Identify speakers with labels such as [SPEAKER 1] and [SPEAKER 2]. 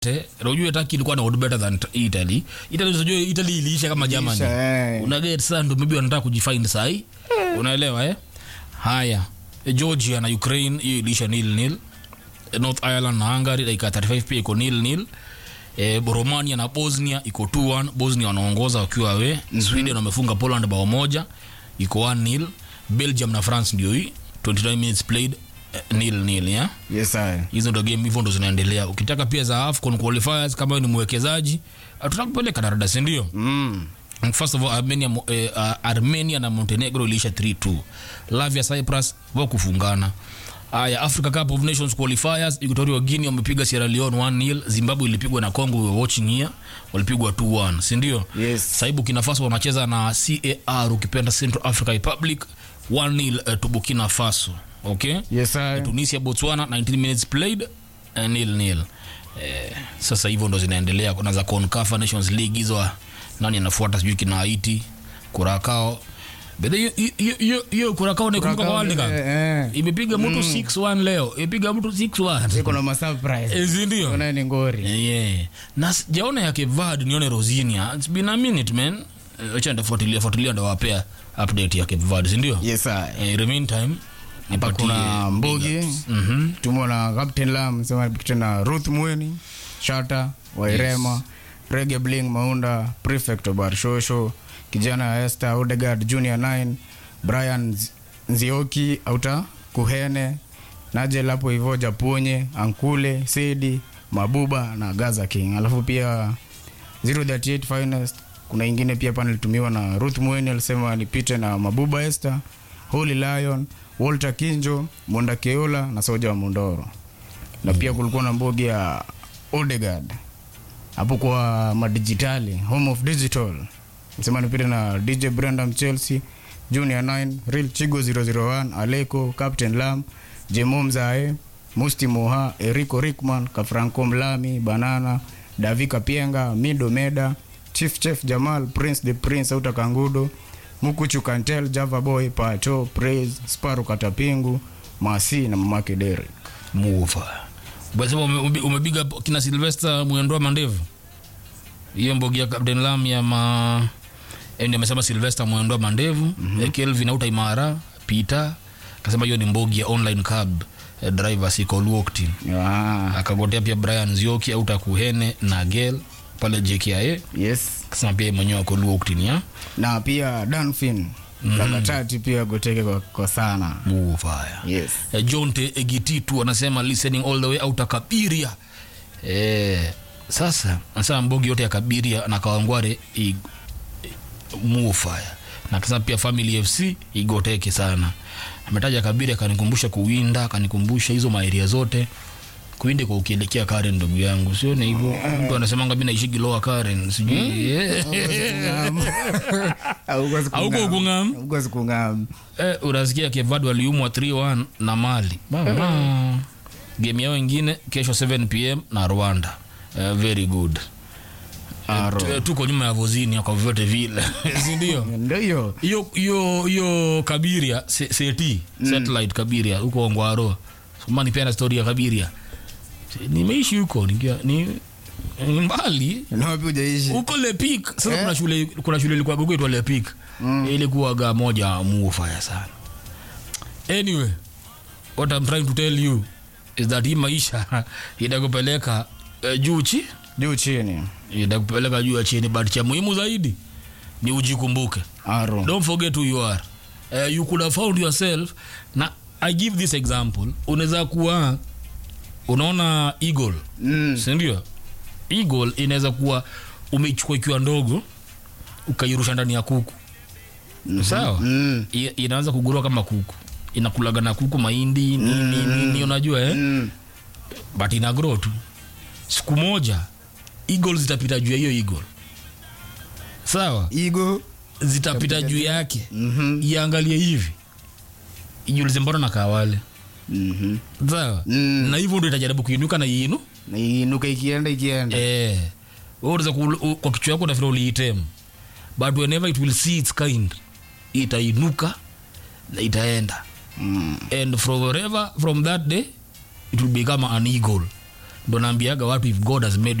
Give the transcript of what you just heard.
[SPEAKER 1] Te, unajua Turkey ilikuwa na odd better than Italy. Italy unajua Italy iliisha kama Germany.
[SPEAKER 2] Iliisha, eh.
[SPEAKER 1] Una get sasa ndio maybe wanataka kujifind sahi. Unaelewa eh? Haya. Eh, Georgia na Ukraine hiyo iliisha nil nil. Eh, North Ireland na Hungary dakika 35 pia iko nil nil. Eh, Romania na Bosnia iko 2-1. Bosnia wanaongoza wakiwa we. Sweden wamefunga Poland bao moja iko 1-0. Belgium na France ndio hii 29 minutes played eh, nil nil yeah?
[SPEAKER 2] Yes, sir.
[SPEAKER 1] hizo ndo game hivyo ndo zinaendelea ukitaka pia za afcon qualifiers kama wewe ni mwekezaji tutakupeleka darada si ndio
[SPEAKER 2] Mm.
[SPEAKER 1] first of all armenia, mo- eh, uh, armenia na montenegro iliisha 3-2 lavia cyprus wa kufungana aya africa cup of nations qualifiers equatorial guinea wamepiga sierra leone 1-0 zimbabwe ilipigwa na congo we were watching here walipigwa 2-1 si ndio
[SPEAKER 2] Yes.
[SPEAKER 1] saibu kina faso wanacheza na car ukipenda central africa republic 1-0 uh, to burkina faso okay
[SPEAKER 2] Yes, sir.
[SPEAKER 1] tunisia botswana 19 minutes played uh, nil nil eh, sasa hivyo ndo zinaendelea kuna za concafa nations league hizo nani anafuata sijui kina haiti kurakao bedhe hiyo- hiyo- hiyo- hiyo kurakao naikumbuka kwa world cup
[SPEAKER 2] Eh, eh.
[SPEAKER 1] imepiga mtu 6-1 leo imepiga mtu 6-1
[SPEAKER 2] Iko na masurprise.
[SPEAKER 1] Eh, si ndio
[SPEAKER 2] Kuna ni ngori.
[SPEAKER 1] yeah. na sijaona ya kevad nione rosinia its been a minute man Eh, acha ndafuatilia fuatilia ndawapea update ya kevad sindio
[SPEAKER 2] Yes, sir.
[SPEAKER 1] eh, in the meantime
[SPEAKER 2] Hapa
[SPEAKER 1] nipatie
[SPEAKER 2] kuna Mbugi.
[SPEAKER 1] Mhm.
[SPEAKER 2] Tumeona Captain Lam, sema tena Ruth Mweni, Shata, Wairema, Rege Bling Maunda, Prefect Obar Shosho, kijana Esther Odegaard Junior 9, Brian Z- Nzioki Auta Kuhene, Najel hapo hivyo Japonye, Ankule, Sedi, Mabuba na Gaza King. Alafu pia 038 Finest kuna ingine pia panel tumiwa na Ruth Mweni alisema nipite na Mabuba Esther, Holy Lion, Walter Kinjo, Monda Keola na Soja wa Mondoro. Na pia kulikuwa na mbogi ya Odegaard hapo kwa madijitali, home of digital. Nasema nipite na DJ Brandam Chelsea, Junior 9, Real Chigo 001, Aleko, Captain Lam, Jemo Mzae, Musti Moha, Erico Rickman, Kafranco Mlami, Banana, Davika Pienga, Mido Meda, Chief Chef Jamal, Prince the Prince Auta Kangudo, Mukuchu Kantel, Java Boy, Pacho, Praise, Sparu Katapingu, Masi na mamake Derek.
[SPEAKER 1] mufa basema ume- ume- umepiga kina silvester mwendoa mandevu hiyo mbogi ya captain lam ya ma eh, ndio amesema silvester mwendoa mandevu mm-hmm. kelvin auta imara peter akasema hiyo ni mbogi ya online cab eh, driver sikolwokti
[SPEAKER 2] Ah,
[SPEAKER 1] akagotea pia brian zioki auta kuhene na gel pale jkia
[SPEAKER 2] yes.
[SPEAKER 1] akasema pia yeye mwenyewe akolwoktin ya
[SPEAKER 2] Na pia Danfin, Kakatati pia goteke kwa, kwa sana.
[SPEAKER 1] mufaya
[SPEAKER 2] Yes.
[SPEAKER 1] Eh, john te egititu anasema listening all the way out kabiria eh, sasa anasema mbogi yote ya kabiria na kawangware i- mufaya na akasema pia family fc igoteke sana ametaja kabiria akanikumbusha kuwinda akanikumbusha hizo maeria zote kuinde kwa ukielekea karen ndugu yangu sione hivyo mtu anasemanga mi naishigi loa karen sijui Hauko kung'am.
[SPEAKER 2] Hauko kung'am.
[SPEAKER 1] eh, unasikia kevad waliumwa 3-1 na mali Mama. game yao ingine kesho 7 pm na rwanda eh, very good
[SPEAKER 2] Aro.
[SPEAKER 1] Eh, tuko nyuma ya vozini kwa vyote vile sindio
[SPEAKER 2] Ndio hiyo.
[SPEAKER 1] hiyo hiyo hiyo kabiria se- seti satellite kabiria huko ngwaro somani pia na story ya kabiria Se- nimeishi huko nikia ni ni mbali
[SPEAKER 2] Na wapi hujaishi?
[SPEAKER 1] huko lepik sasa
[SPEAKER 2] Eh?
[SPEAKER 1] kuna shule kuna shule ilikuwa kuitwa lepik mm. ilikuwaga moja muufaya sana anyway what I'm trying to tell you is that hii maisha itakupeleka uh, juu chi
[SPEAKER 2] Juu chini.
[SPEAKER 1] itakupeleka juu ya chini but cha muhimu zaidi ni ujikumbuke
[SPEAKER 2] Aro.
[SPEAKER 1] don't forget who you are uh, you could have found yourself na i give this example unaweza kuwa unaona eagle
[SPEAKER 2] Mm.
[SPEAKER 1] sindio eagle inaweza kuwa umeichukua ikiwa ndogo ukairusha ndani ya kuku sawa
[SPEAKER 2] Mm.
[SPEAKER 1] I- inaanza kugurua kama kuku inakulaga na kuku mahindi nini nini unajua eh?
[SPEAKER 2] Mm.
[SPEAKER 1] but ina grow tu siku moja eagle zitapita juu ya hiyo eagle sawa
[SPEAKER 2] Igo.
[SPEAKER 1] zitapita juu yake
[SPEAKER 2] Mhm.
[SPEAKER 1] iangalie hivi ijulize mbona na kawale
[SPEAKER 2] Mhm.
[SPEAKER 1] sawa
[SPEAKER 2] Mm.
[SPEAKER 1] na hivyo ndo itajaribu kuinuka na iinu
[SPEAKER 2] Na iinuka ikienda ikienda.
[SPEAKER 1] eh wewe unaweza ku- u- kwa kichwa yako nafikiri uliitem but whenever it will see its kind itainuka na itaenda
[SPEAKER 2] Mm.
[SPEAKER 1] and forever from that day it will become an eagle ndo naambiaga watu if god has made